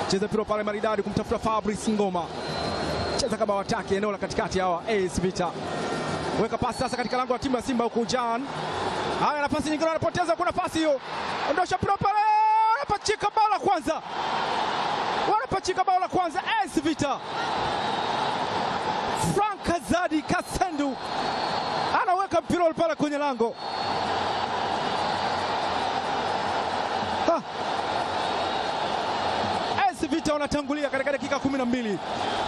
cheza mpira pale maridadi kumtafuta Fabrice Ngoma, cheza kama wataki eneo la katikati hawa AS Vita, weka pasi sasa katika lango la timu ya Simba huku Jan. Haya, nafasi nyingine wanapoteza, kuna pasi hiyo, ondosha mpira pale, wanapachika bao la kwanza, wanapachika bao la kwanza AS Vita. Frank Azadi Kasendu anaweka mpira ule pale kwenye lango Ha. AS Vita wanatangulia katika dakika kumi na mbili.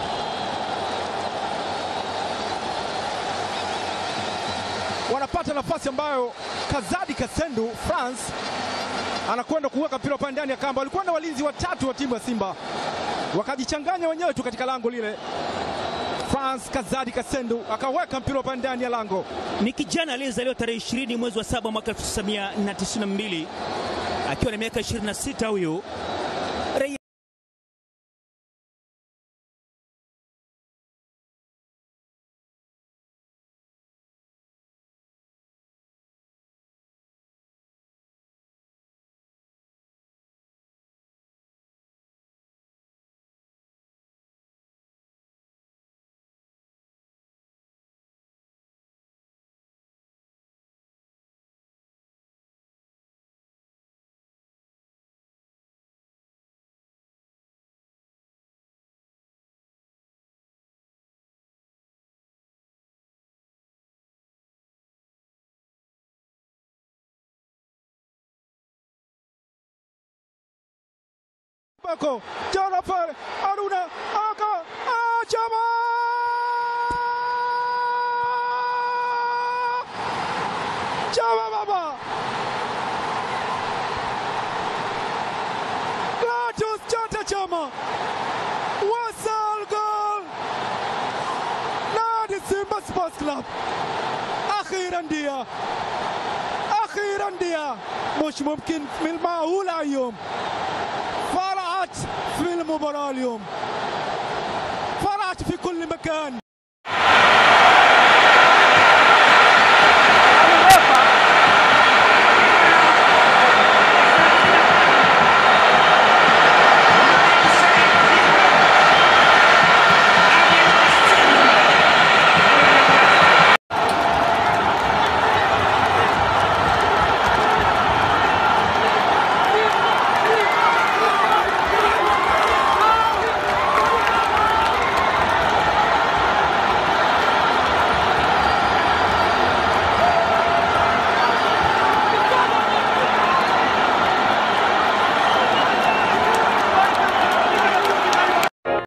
Wanapata nafasi ambayo Kazadi Kasendu France anakwenda kuweka mpira pale ndani ya kamba. Walikuwa na walinzi watatu wa timu ya Simba, wakajichanganya wenyewe tu katika lango lile. France Kazadi Kasendu akaweka mpira pale ndani ya lango. Ni kijana aliyezaliwa tarehe 20 mwezi wa saba mwaka 1992 akiwa na miaka 26 huyu raia Bako Jonathan Aruna aka ah, Chama Chama baba Gladius Chata Chama wasal goal نادي سيمبا سبورتس كلاب اخيرا ديا اخيرا ديا مش ممكن من المعقول اليوم فرحت في المباراة اليوم فرحت في كل مكان